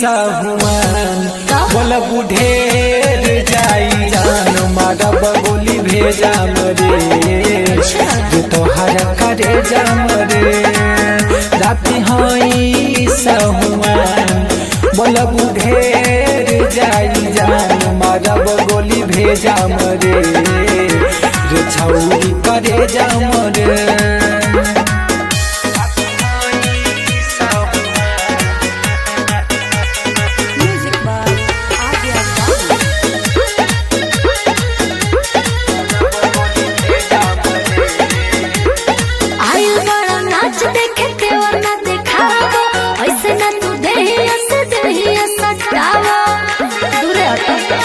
सहुआन बोल बुढ़ेर जाई जान मारब गोली भेजा मरे जो तोहर करे जाम रे राति हई सहुआन बोल बुढ़ेर जाई जान मारब गोली भेजा मरे रे छौरी करे जाम रे Music by Adya Babu. आयु बड़ा नाच देखे के और ना देखावा ऐसे ना तू देहिया से देहिया सटावा दूरे हटो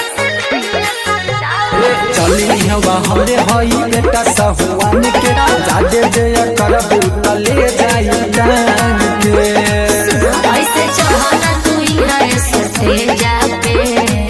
चली हवा हमरे हई बेटा सहुआन के जादे जय करबू तले जाई जान के ऐसे चाहना तू यहाँ सटे जापे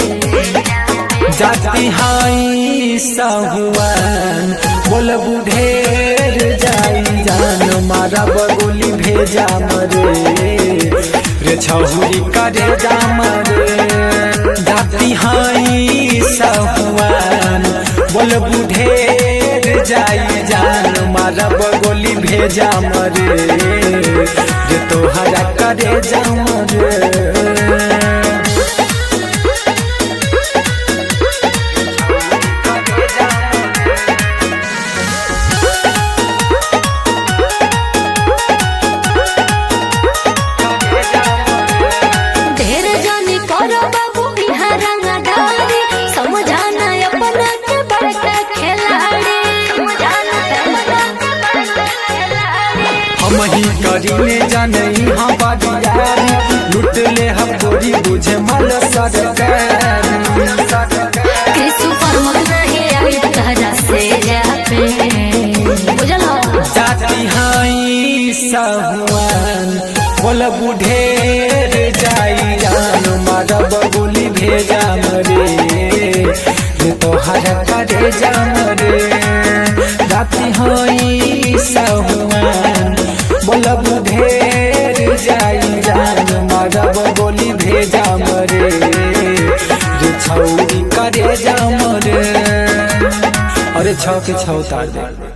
जाती हाई सहुआन बोल बुढ़ेर जाई जान मारा बगोली भेजा मरे रे छहुरी करे जाम रे जाती हाई सहुआन बोल बुढ़ेर जाई जान मारा बगोली भेजा मरे रे तोहरा करे जाम रे ढेर जानी करो बाबू यहाँ रंगदारी समझाना अपना के बड़का खिलाड़ी समझाना अपना के बड़का खिलाड़ी हम ही करीने जाने यहाँ बाजियारी लुट ले हम गोरी बुझे मल सरकार कृष्ण परम नहीं आई तहरा से जापे बुझल हो जाती हाई सहुआन बोल बुढ़ेर जाई जान मारब गोली भेजा मरे रे तोहर करे जाम रे जाती हाई सहुआन बोल बुढ़ेर जाई जान मारब गोली भेजा मरे रे छौरी करे जाम रे अरे छौ के छौ तार दे